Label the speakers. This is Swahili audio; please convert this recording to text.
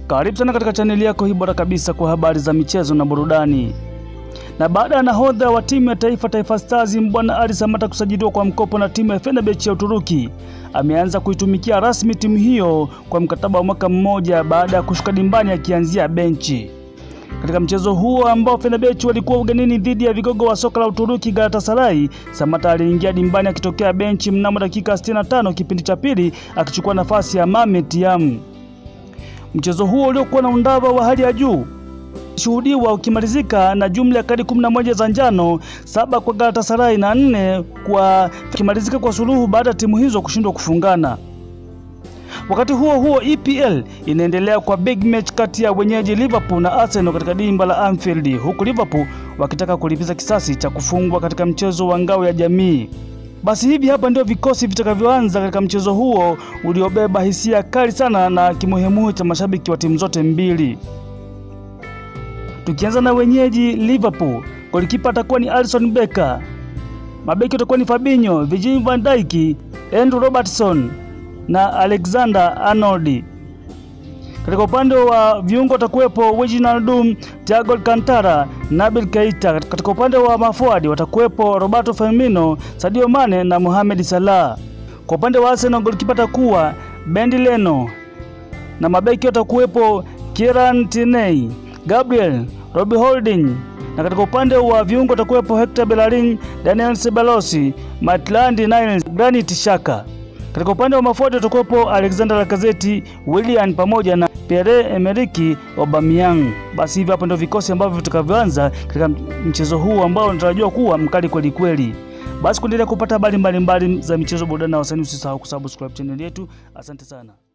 Speaker 1: Karibu sana katika chaneli yako hii bora kabisa kwa habari za michezo na burudani. Na baada ya nahodha wa timu ya taifa Taifa Stars Mbwana Ali Samata kusajiliwa kwa mkopo na timu ya Fenerbahce ya Uturuki, ameanza kuitumikia rasmi timu hiyo kwa mkataba wa mwaka mmoja baada ya kushuka dimbani akianzia benchi. Katika mchezo huo ambao Fenerbahce walikuwa ugenini dhidi ya vigogo wa soka la Uturuki Galatasaray, Samata aliingia dimbani akitokea benchi mnamo dakika 65 kipindi cha pili akichukua nafasi ya Mehmet Yam. Mchezo huo uliokuwa na undava wa hali ya juu shuhudiwa ukimalizika na jumla ya kadi 11 za njano, saba kwa Galatasaray na nne kwa kimalizika kwa suluhu baada ya timu hizo kushindwa kufungana. Wakati huo huo, EPL inaendelea kwa big match kati ya wenyeji Liverpool na Arsenal katika dimba la Anfield, huku Liverpool wakitaka kulipiza kisasi cha kufungwa katika mchezo wa ngao ya jamii. Basi hivi hapa ndio vikosi vitakavyoanza katika mchezo huo uliobeba hisia kali sana na kimuhemuhe cha mashabiki wa timu zote mbili. Tukianza na wenyeji Liverpool, golikipa atakuwa ni Alisson Becker, mabeki watakuwa ni Fabinho, Virgil van Dijk, Andrew Robertson na Alexander Arnold. Katika upande wa viungo watakuwepo Wijnaldum, Thiago Alcantara, Nabil Keita. Katika upande wa mafuadi watakuwepo Roberto Firmino, Sadio Mane na Mohamed Salah. Kwa upande wa Arsenal golikipa atakuwa Bendi Leno na mabeki watakuwepo Kieran Tierney, Gabriel Robbie Holding na katika upande wa viungo watakuwepo Hector Bellerin, Daniel Ceballos, Maitland Niles, Granit Xhaka. Katika upande wa mafuadi watakuwepo Alexander Lacazette, Willian pamoja na Pierre-Emerick Aubameyang. Basi hivi hapa ndio vikosi ambavyo vitakavyoanza katika mchezo huu ambao unatarajiwa kuwa mkali kweli kweli. Basi kuendelea kupata habari mbalimbali za michezo, burudani na wasanii, usisahau kusubscribe channel yetu. Asante sana.